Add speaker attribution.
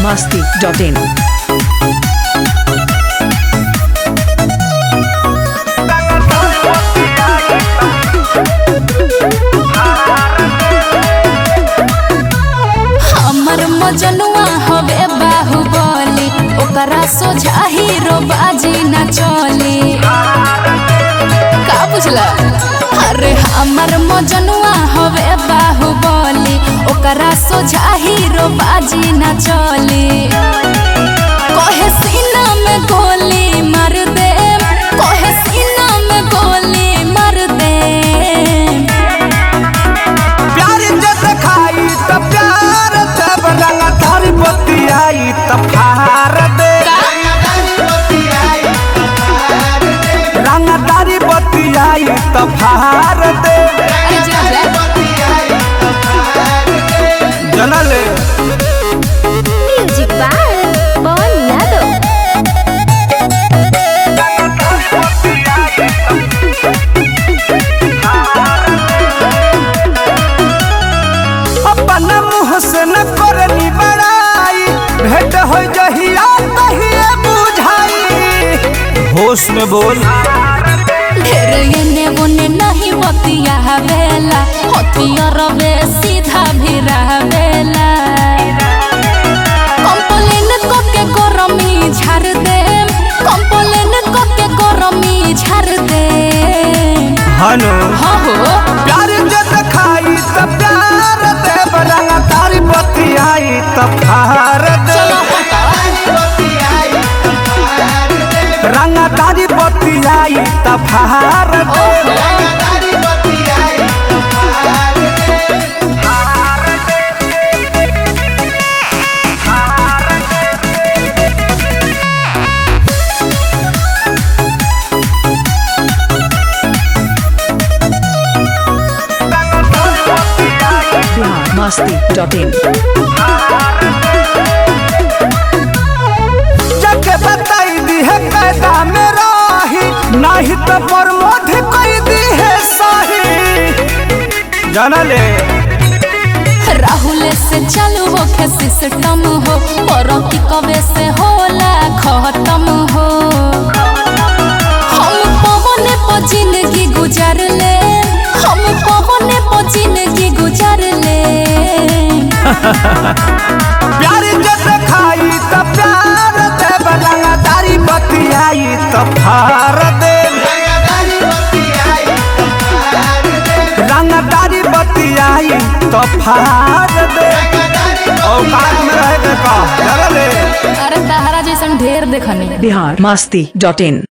Speaker 1: masti.in.
Speaker 2: हमर मजनुआ हवे बाहुबली ओकरा सोझा हीरो बाजी न चली का बुझला अरे हमर मजनुआ हवे बाहुबली ओकरा सोझा हीरो बाजी न चली कहे सीना में गोली मार दे कहे सीना में गोली मार दे
Speaker 3: प्यार जब खाई त प्यार तब रंग धर बतियाई त फार दे रंग दारी बतियाई त फार दे
Speaker 2: अरे जा जा
Speaker 3: जनले
Speaker 2: म्यूजिक बाय पवन यादव
Speaker 3: अपन मुँह से न करनी बड़ाई भेंट हो जहिया तहिए बुझाई होश में बोल
Speaker 2: ढेर एने ओने नहीं बतिया बेला हथियार बे सीधा भी रहबेला कंप्लेन को के गरमी झाड़ दे कंप्लेन को के गरमी झाड़ दे
Speaker 3: हनो
Speaker 2: हो हो
Speaker 3: प्यार जब खाई त प्यार दे रंग दारी बतियाई त फार दे
Speaker 2: चलो हटा
Speaker 3: रंग दारी बतियाई त फार दे
Speaker 1: Bihar masti.in.
Speaker 3: जके बताई दी है कैदा में राही नहीं तो प्रमोद कोई दी है सही जानले
Speaker 2: राहुल से चालू हो के सिस्टम हो और की कवे से होला खत्म हो हम पवने पर जिंदगी गुजार ले हम पवने पर जिंदगी गुजार ले
Speaker 3: प्यार जब खाई त प्यार दे रंग दारी बतियाई त फार दे रंग दारी बतियाई त फार दे औकात में रह के का जानले
Speaker 2: अरे तहरा जैसन ढेर देखनी
Speaker 1: Bihar masti.in.